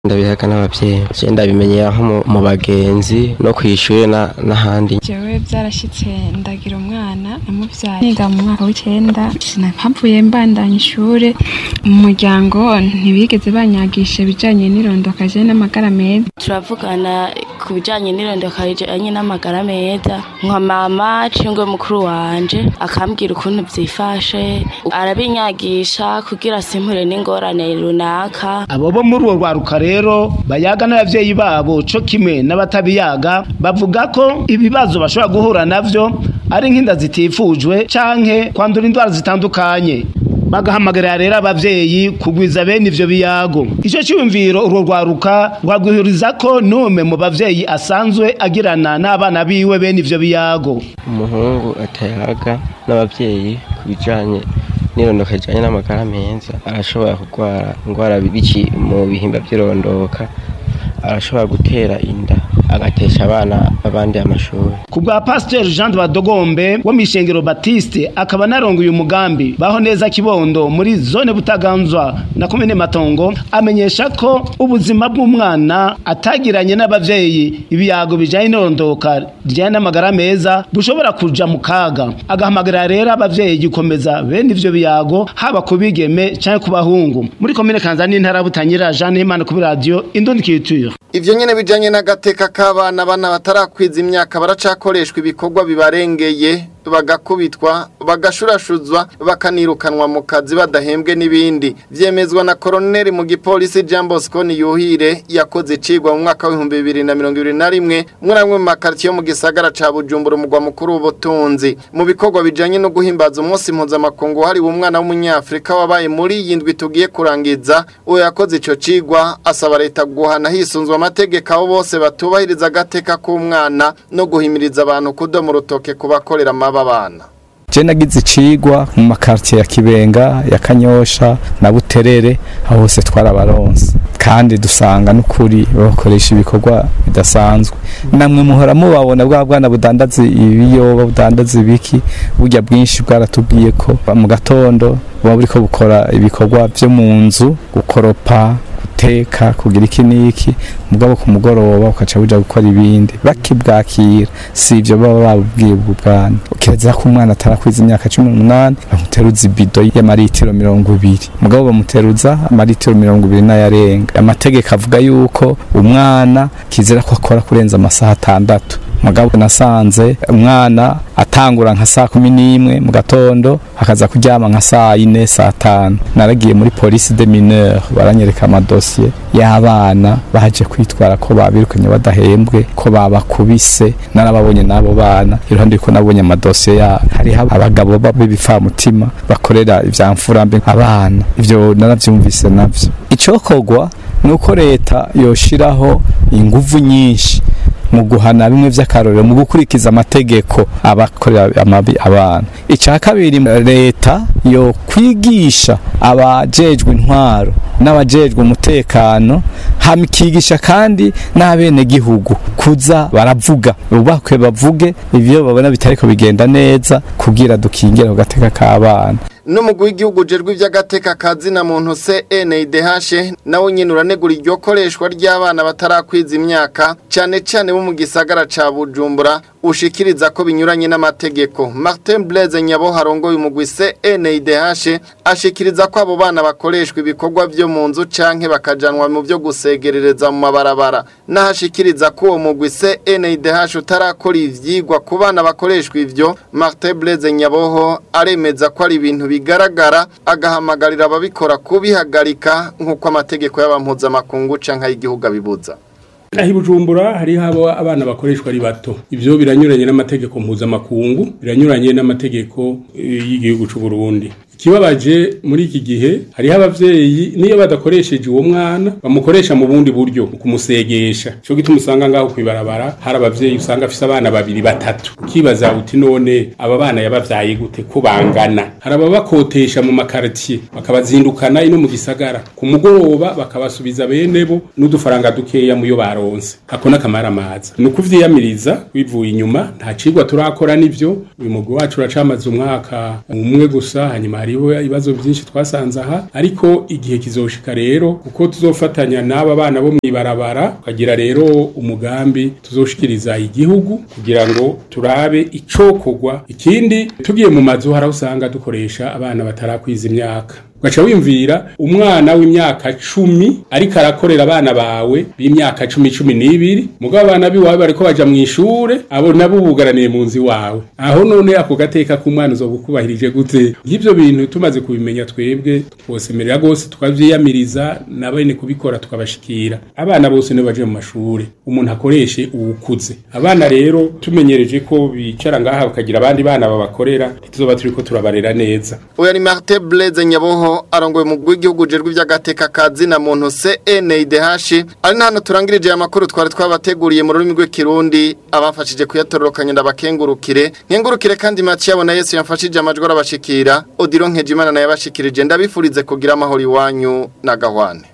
ndabihaga n'abavyeyi je ndabimenyera nko mu- mu bagenzi no kw'ishure na- n'ahandi jewe byarashyitse ndagira umwana namubyaye niga mu mwaka w'icyenda sinahavuye mbandanya ishuri mu muryango ntibigeze banyagisha ibijyanye n'irondoka je n'amagara meza turavugana ku bijyanye n'irondoka rijyanye n'amagara meza nka mama cingwe mukuru wanje akambwira ukuntu byifashe arabinyagisha kugira simpure n'ingorane runaka abo bo muri uwo rwaruka rero bayaga n'abavyeyi babo co kimwe n'abatabiyaga bavuga ko ibibazo bashobora guhura navyo ari nk'inda zitifujwe canke kwandura indwara zitandukanye bagahamagarira rero abavyeyi kugwiza bene ivyo biyago ico ciyumviro urwo rwaruka rwagwihuriza ko n'umwe mu bavyeyi asanzwe agirana n'abana biwe bene ivyo biyago umuhungu atayaga n'abavyeyi ku bijanye n'irondoka rijanye n'amagara meza arashobora kurwara indwara biki mu bihimba vy'irondoka arashobora gutera inda agatesha abana b'abandi amashuri ku bwa pasiteri jean de badogombe wo mw'ishengero batiste akaba anarongoye umugambi baho neza kibondo muri zone butaganzwa na komine matongo amenyesha ko ubuzima bw'umwana atagiranye n'abavyeyi ibiyago bijanye n'irondoka rijanye n'amagara meza bushobora kuja mu kaga agahamagarira rero abavyeyi gukomeza bene ivyo biyago haba ku bigeme canke ku bahungu muri komine kanza n'intara ya butanyerera jean himana kuri radiyo indundi kiture Ivyo nyene bijanye n'agateka k'abana bana batarakwiza imyaka baracakoreshwa ibikorwa bibarengeye bagakubitwa bagashurashuzwa bakanirukanwa mu kazi badahembwe n'ibindi vyemezwa na koroneli mu gipolisi Jean Bosco Niyuhire yakoze icigwa mu mwaka w'ibihumbi bibiri na mirongo ibiri na rimwe muri amwe mu makaritiye yo mu gisagara ca Bujumbura umugwa mukuru w'ubutunzi mu bikorwa bijanye no guhimbaza umunsi mpuzamakungu hariwe umwana w'umunyafrika wabaye muri iyi ndwi tugiye kurangiza uwo yakoze ico cigwa asaba leta guhana hisunzwe amategeko abo bose batubahiriza agateka k'umwana no guhimiriza abantu kudoma urutoke ku bakorera amaba abana je nagize icigwa mu makartier ya Kibenga ya Kanyosha na Buterere aho hose twarabaronse kandi dusanga n'ukuri bakoresha ibikorwa bidasanzwe namwe muhora mubabona bwa bwana budandaza ibiyoba budandaza ibiki burya bwinshi bwaratubwiye ko mu gatondo buba buriko bukora ibikorwa vyo mu nzu gukoropa guteka kugira iki n'iki mugabo ku mugoroba ukaca buja gukora ibindi bakibwakira si ivyo baba babubwiye ubwo bwana kireza ko umwana atarakwiza imyaka cumi n'umunani bamuteruza ibido y'amaritiro mirongo ibiri mugabo bamuteruza amaritiro mirongo ibiri n'ayarenga amategeko avuga yuko umwana kizira ko akora kurenza amasaha atandatu mugabo nasanze umwana atangura nka saa kumi n'imwe mu gatondo akaza kuryama nka saa yine saa tanu naragiye muri polisi de mineur baranyereka amadosiye y'abana baje kwitwara ko babirukanye badahembwe ko babakubise narababonye n'abo bana iruhande yuko nabonye amadosiye yabo hariho abagabo b'ibipfamutima bakorera ivya mfurambe abana ivyo naravyumvise navyo icokorwa ni uko leta yoshiraho inguvu nyinshi mu guhana bimwe vy'akarorero mu gukurikiza amategeko abakorera amabi abana icya kabiri leta yo kwigisha abajejwe intwaro n'abajejwe umutekano hamikigisha kandi n'abene gihugu kuza baravuga ubakwe bavuge ivyo babona bitariko bigenda neza kugira dukingire ku gateka k'abana n'umugwi w'igihugu ujejwe iby'agateka kazina muntu CNDH nawe nyine uranegura iryo koreshwa ry'abana batarakwiza imyaka cyane cyane bo mu gisagara ca Bujumbura ushikiriza ko binyuranye n'amategeko Martin Blaise Nyabo harongoye umugwi CNDH ashikiriza ko abo bana bakoreshwa ibikorwa byo mu nzu canke bakajanwa mu byo gusegerereza mu mabarabara nahashikiriza ko uwo mugwi CNDH utarakora ivyigwa ku bana bakoreshwa ivyo Martin Blaise Nyaboho aremeza ko ari ibintu bigaragara agahamagarira ababikora kubihagarika nk'uko amategeko y'abampuzamakungu canke ay'igihugu abibuza aho ibujumbura hariho abo abana bakoreshwa ari bato ivyo biranyuranye n'amategeko mpuzamakungu biranyuranye n'amategeko y'igihugu c'u Burundi ikibabaje muri iki gihe hariho abavyeyi niyo badakoresheje uwo mwana bamukoresha mu bundi buryo kumusegesha cyo gituma usanga ngaho kwibarabara hari abavyeyi usanga afise abana babiri batatu ukibaza uti none aba bana yabavyaye gute ko bangana hari ababakotesha mu makartier bakabazindukana ino mu gisagara ku mugoroba bakabasubiza bene bo n'udufaranga dukeya muyo baronse ako nakamara amaza ni ukuvyiyamiriza wivuye inyuma nta cigwa turakora nivyo uyu mugwi wacu uracamaze umwaka umwe gusa hanyuma hari hariho ibibazo byinshi twasanze aha ariko igihe kizoshika rero kuko tuzofatanya n'aba bana bo mwibarabara tukagira rero umugambi tuzoshikiriza igihugu kugira ngo turabe icokorwa ikindi tugiye mu mazu hari aho usanga dukoresha abana batarakwiza imyaka ugaca wimvira umwana w'imyaka cumi ariko arakorera abana bawe b'imyaka cumi cumi n'ibiri mugabo abana biwawe bariko baja mu ishure abo nabo bugaraniye mu nzu iwawe aho none ako gateka k'umwana uzogukubahirije gute nk'ivyo bintu tumaze kubimenya twebwe twosemerera rwose tukavyiyamiriza na bene kubikora tukabashikira abana bose nibo baje mu mashure umuntu akoreshe uwukuze abana rero tumenyereje ko bicara ngaha bakagira abandi bana babakorera ntituzoba turiko turabarera neza Oya ni Martin Blaise Nyaboho arongoye mu rw'igihugu jerwe iby'agateka kazi na muntu CNIDH ari na hano turangirije aya makuru twari twabateguriye mu rurimi rw'ikirundi abafashije kuyatororokanya ndabakengurukire nkengurukire kandi Mathieu abona Yesu yamfashije amajwi arabashikira Odilo Nkejimana naye abashikirije ndabifurize kugira amahoro iwanyu na gahwane